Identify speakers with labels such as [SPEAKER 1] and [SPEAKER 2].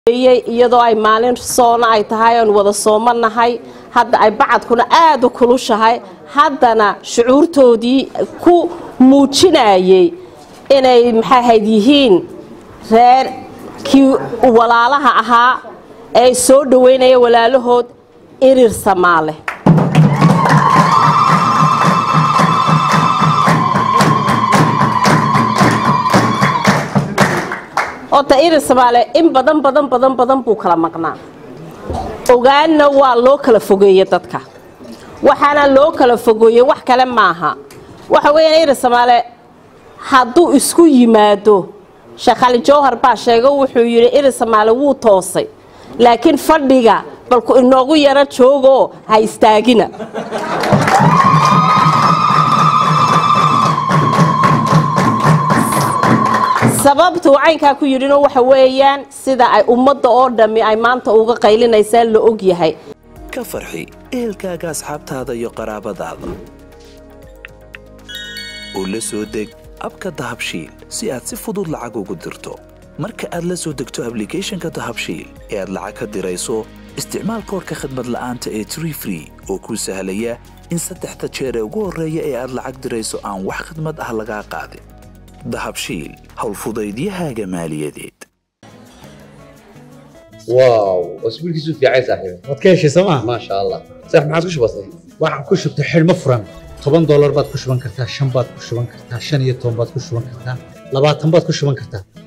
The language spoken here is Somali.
[SPEAKER 1] iyadoo ay maalin soona ay tahay oon wada soomanahay hadda ay bacadkuna aada u kulushahay haddana shucuurtoodii ku muujinayay inay maxaahayd yihiin reer kii walaalaha ahaa ee soo dhoweynaya walaalahood irir samaale horta irir samaale in badan badan badan badan buu kala maqnaa ogaanna waa loo kala fogeeye dadka waxaana loo kala fogeeye wax kale maaha waxa weeyaan irir samaale hadduu isku yimaado sheekh ali jawhar baa sheego wuxuu yidhi irir samaale wuu toosay laakiin fadhiga balku inoogu yaro joogoo ha istaagina sababtuu caynkaa ku yidhino waxa weeyaan sida ay ummadda oo dhammi ay maanta uga qaylinaysaan la og yahay
[SPEAKER 2] ka farxi ehelkaaga asxaabtaada iyo qaraabadaada oo la soo deg abka dahabshiil si aad si fudud lacag ugu dirto marka aad la soo degto ablicathonka dahabshiil ee aad lacag ka dirayso isticmaal koorka khadmad la'aanta ee tree free oo kuu sahlaya in saddexda jeer ee ugu horreeya ee aad lacag dirayso aan wax khadmad ah lagaa qaadin dahabshiil howlfudaydiyahaaga maaliyadeed
[SPEAKER 3] واو اسبوع كيسو في عايز صاحبي
[SPEAKER 4] waad ka heshay sooma
[SPEAKER 3] ما شاء الله صح ما عادش بسيط
[SPEAKER 4] waxaan ku shubtay xidhmo furan toban doolar baad ku shuban kartaa shan baad ku shuban kartaa shan iyo toban baad ku shuban kartaa labaatan baad ku shuban kartaa